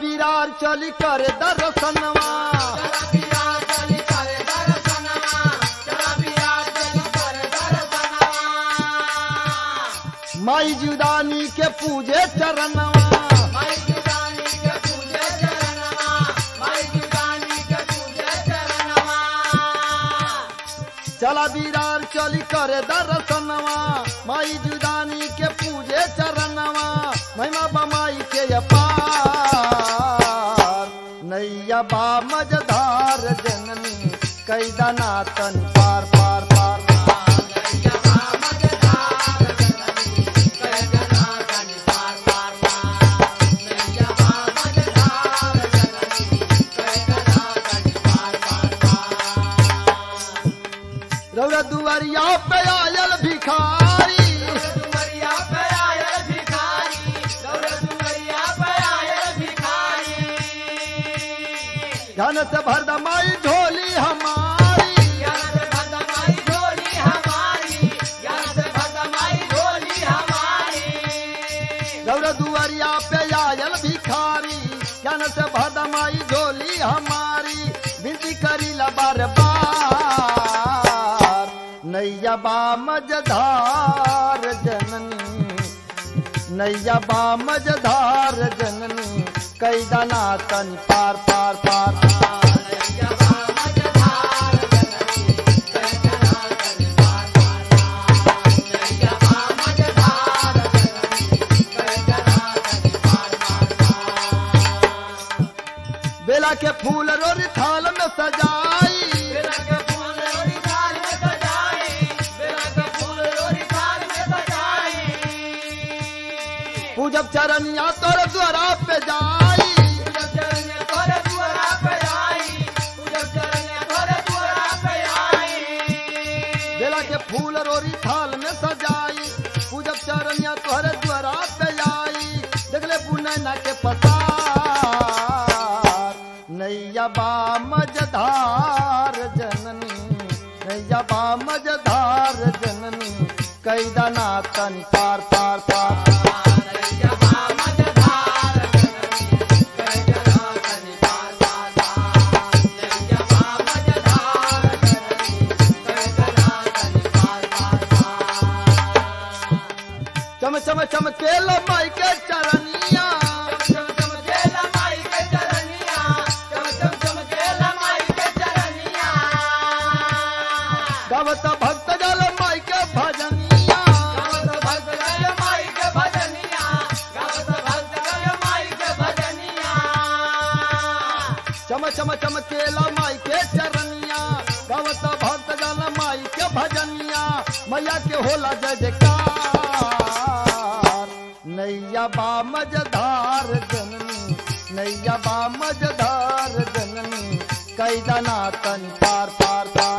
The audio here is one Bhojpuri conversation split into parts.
बिरार चली करे दर्शनवा माई जुदानी के पूजे चरणवा चला बिरार चली करे दर्शनवा माई जुदानी के पूजे चरणवा महिमा बमाई के अपार नैया बा मजधार जननी कैदना तन पार पार पार रौरा दुआरिया पे आयल भिखारी धन से भर दमाई ढोली हमारी रौरा दुआरिया पे आयल भिखारी धन से भर दमाई ढोली हमारी विनती करी ला बार बार नैया बा मजधार जननी नैया बा मजधार जननी कैदना तन पार पार पार बेला के फूल रोरी थाल में सजाई पूजब चरनिया तोर द्वारा पे जाई बेला के फूल रोरी थाल में सजाई पूजब चरनिया तोहरे द्वारा पे आई देखले पुनैना के पसार नैया बा मजधार जननी नैया बा मजधार जननी कैदना तन पार पार पार चम चम चमके लो माई के चरनिया गवत भक्त जल माई के भजनिया चम चम चमके लो माई के चरनिया गवत भक्त जल माई के भजनिया मैया के होला जय जयकार नैया बा मजधार जननी नैया बा मजधार जननी कैदना तन पार पार पार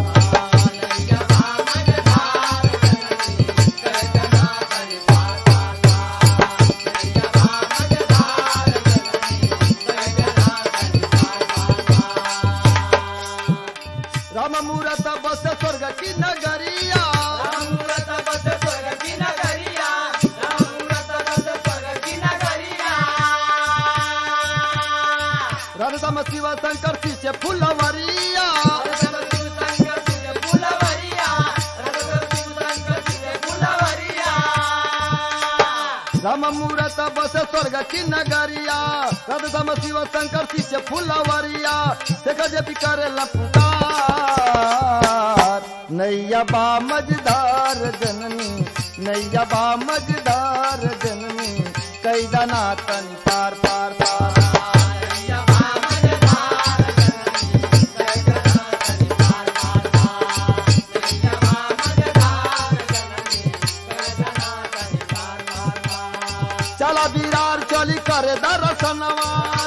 राम मूरत बस स्वर्ग की नगरिया राम शिव शंकर पीछे फुलवरिया राम मूरत बस स्वर्ग की नगरिया राम शिव शंकर पीछे फुलवरिया देखा जे भी करे लपुकार नैया बा मजदार जननी नैया बा मजदार जननी कैदना तन पार पार पार चला बिरार चली करे दर्शनवा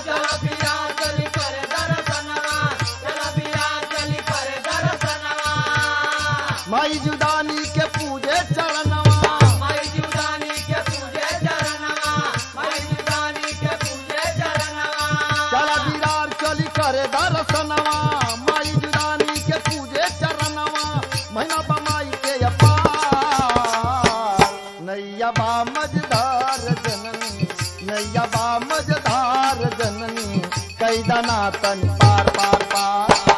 माई जुदानी के पूजे चरणवा चला बिरार चली करे दर्शनवा माई जुदानी के पूजे चरणवा महीना बमाई के अपार नैया बा मजदार जननी नैया बा मजदार जननी कैदा नातन पार पार पार